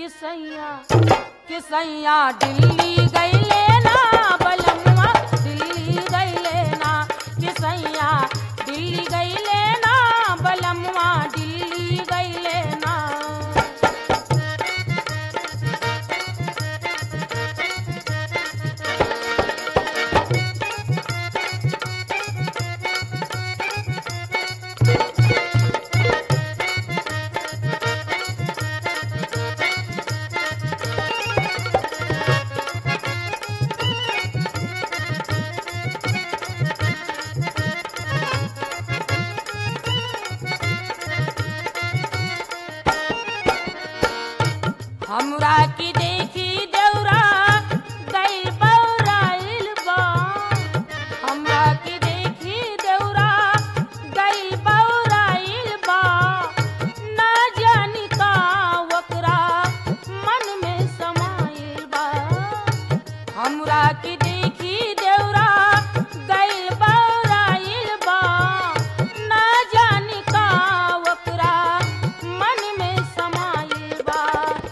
किसैया किसैया दिल्ली गईले ना बलमुआ दिल्ली गईले ना किसैया दिल्ली गईले ना बलमुआ दिल्ली गईले ना हमरा की देखी देवरा गइल बौराइल बा हमरा की देखी देवरा गइल बौराइल बा ना जानी का ओकरा मन में समाइल बा हमरा की देखी देवरा गइल बौराइल बा ना जानी का ओकरा मन में समाइल बा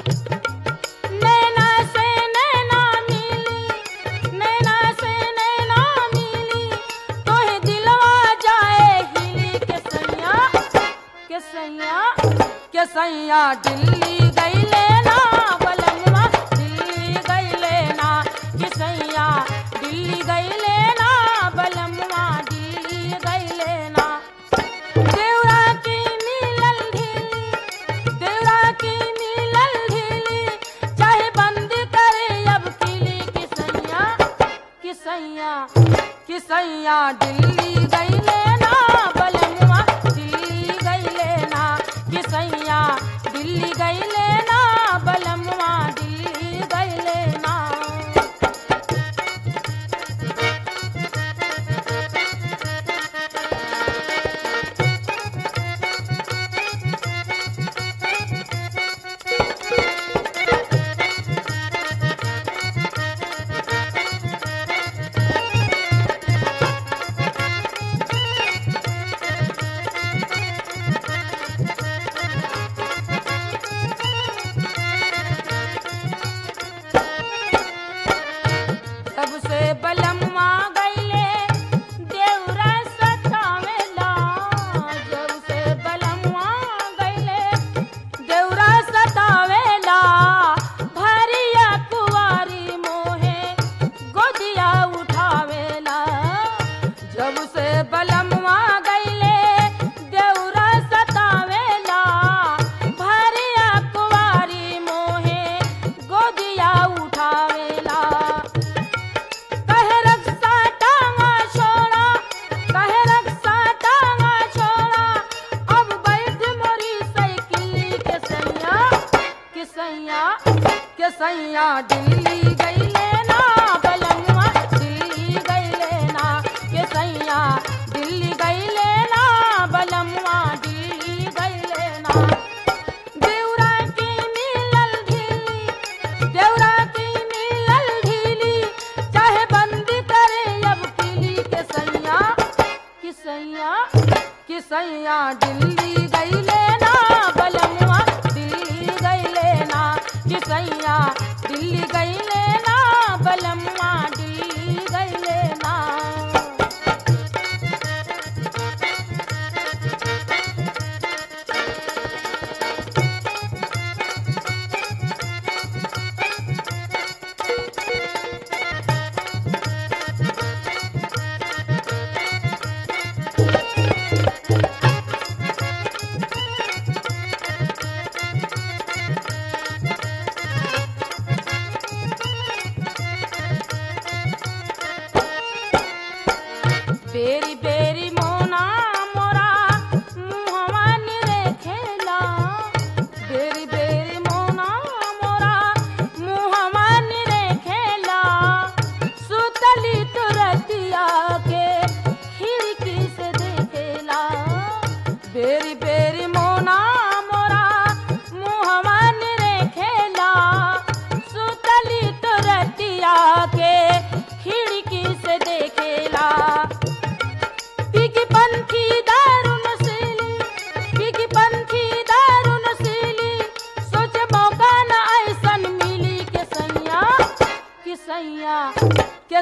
नैना से नैना मिली नैना से नैना मिली तोहे दिलवा जाए हिली के सैया के सैया के सैया दिल्ली गईले ना बलमवा दिल्ली गईले ना के सैया दिल्ली गईले ना बलमवा दिल्ली गईले ना देवरा की मिलल ढीली देवरा की मिलल ढीली चाहे बंद करे अब किली किसैया किसैया किसैया दिल्ली गईले ना बलमुआ दिल्ली गईले ना किसैया दिल्ली गईले ना बलमुआ दिल्ली गईले ना सबसे बलमवा गईले देवरा सतावेला जब से बलमवा गईले देवरा सतावेला भरिया कुवारी मोहे गोदिया उठावेला जब से बलमवा गईले देवरा सतावेला भरिया कुवारी मोहे गोदिया उठावेला कहे रक्षा टांगा छोड़ा कहे रक्षा टांगा छोड़ा अब बैठ मोरी साइकिल के सैया के सैया के सैया दिल्ली गईले ना बलमुआ दिल्ली गईले ना के सैया दिल्ली गईले ना बलमुआ दिल्ली गईले ना देवरा की मिलल ढीली देवरा की मिलल ढीली चाहे बंद करे अब किली के सैया कि सैया कि सैया दिल्ली गईले ना बलमुआ दिल्ली गईले ना कि सैया दिल्ली गईले ना बलमुआ दिल्ली गईले ना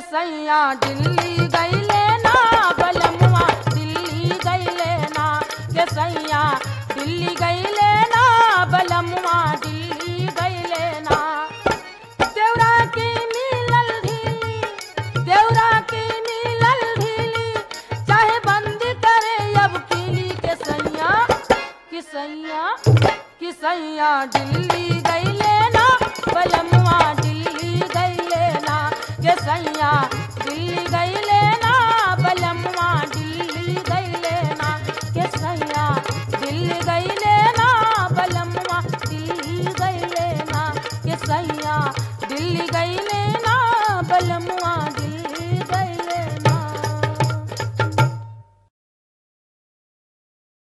सैया दिल्ली गईले ना बलमुआ दिल्ली गईले ना के सैया दिल्ली गईले ना बलमुआ दिल्ली गईले ना देवरा की मिलल ढीली देवरा की मिलल ढीली चाहे बंद करे अब कीली के सैया कि सैया कि सैया दिल्ली गईले ना बलमुआ दिल्ली गईले ना के सैया दिल्ली गईले ना बलमुआ दिल्ली गईले ना के सैया दिल्ली गईले ना बलमुआ दिल्ली गईले ना के सैया दिल्ली गईले ना बलमुआ